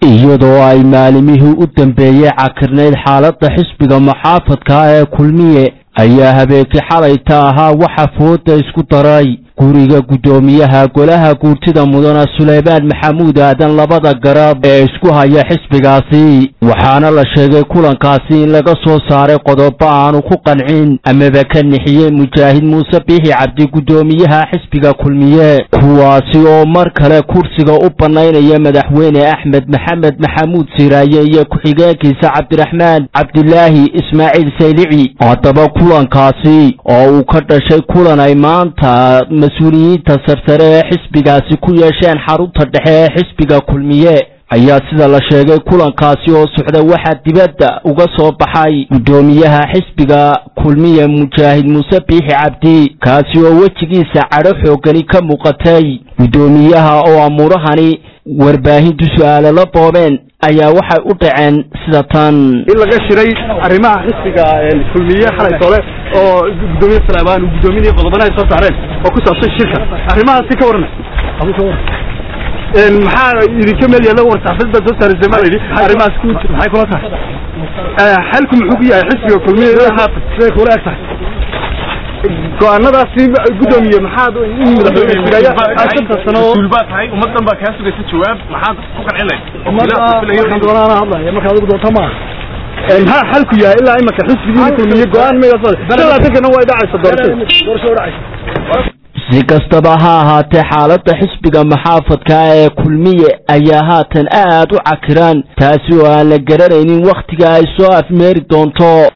iyadoo ay maalimihii u dambeeyey cakirnayd xaaladda xisbiga muxaafadka ee kulmiye ayaa habeenkii xalayta ahaa waxa fooda isku daray guriga guddoomiyaha golaha guurtida mudana suleymaan maxamuud aadan labada garab ee isku haya xisbigaasi waxaana la sheegay kulankaasi in laga soo saaray qodobo aanu ku qancin amaba ka nixiyey mujaahid muuse biixi cabdi guddoomiyaha xisbiga kulmiye kuwaasi oo mar kale kursiga u bannaynaya madaxweyne axmed maxamed maxamuud siraaye iyo ku-xigeenkiisa cabdiraxmaan cabdilaahi ismaaciil saylici haddaba kulankaasi oo uu ka dhashay kulan ay maanta mas-uuliyiinta sarsare ee xisbigaasi ku yeesheen xarunta dhexe ee xisbiga kulmiye ayaa sida la sheegay kulankaasi oo socda waxaa dibadda uga soo baxay guddoomiyaha xisbiga kulmiye mujaahid muuse biixi cabdi kaasi oo wejigiisa cadho xoogani ka muuqatay guddoomiyaha oo amuurahani warbaahintu su-aalo la boobeen ayaa waxay u dhaceen sida tan in laga shiray arrimaha xisbiga kulmiye xalay tole oo guddoomiye salaamaan uu guddoominaya qodobana ay soo saareen oo ku saabsan shirka arrimahaasi ka warna maxaa idinka meel yaalla warsaxafad baad soo saaraysay ma layidhi arrimahaas ku maxay kula tahay xalku muxuu ku yahay xisbiga kulmiye haatan siday kula eg tahay go-aanadaasi guddoomiye maxaad in madaxweyne shanta sano mas-uulbaa tahay ummadan baa kaa sugaysa jawaab maxaad ku qancin waxaan doonaan hadlaya marka adigu doonto maaha maxaa xalku yahay ilaa imaka xisbigiina kulmiye go-aan megaasalaatankana way dhacaysa doorashada doorasho dhacaysa si kastaba ha ahaatee xaaladda xisbiga maxaafadka ee kulmiye ayaa haatan aad u cakiraan taasi oo aan la garanaynin wakhtiga ay soo afmeeri doonto